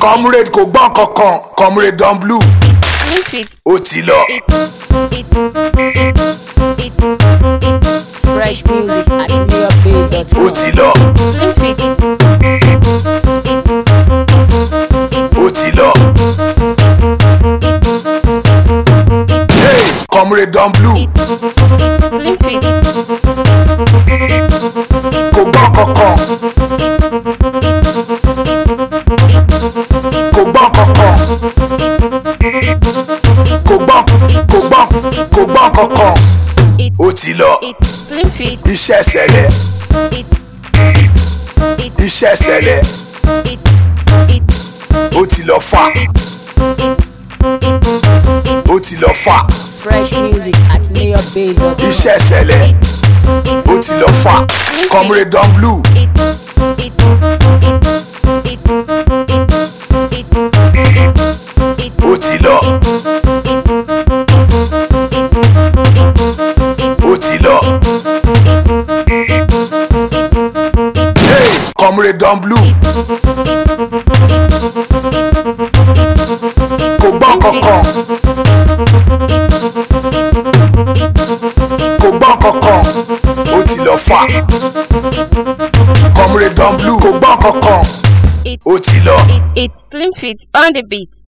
comrade kò gbọ́n kankan comrade don blue Slim Fit. ó ti lọ. Fresh music at newyorbase.com. ó ti lọ. Slim Fit. ó ti lọ. Hey, comrade don blue Slim Fit. kò gbọ́n kankan. kò gbọ́n kankan. kò gbọ́n kò gbọ́n kò gbọ́n kankan. It's ó ti lọ. it's Slim Fit. iṣẹ́ ṣẹlẹ̀ It's it's iṣẹ́ ṣẹlẹ̀ it's it's ó ti lọ fà ó ti lọ fà Fresh music at newyorbase.com. iṣẹ́ ṣẹlẹ̀ ó ti lọ fà comrade don blue ó ti lọ ó ti lọ. Hey, comrade don blue kò gbọ́n kankan kò gbọ́n kankan ó ti lọ fà comrade don blue kò gbọ́n kankan ó ti lọ. It's Slim Fit on the beat.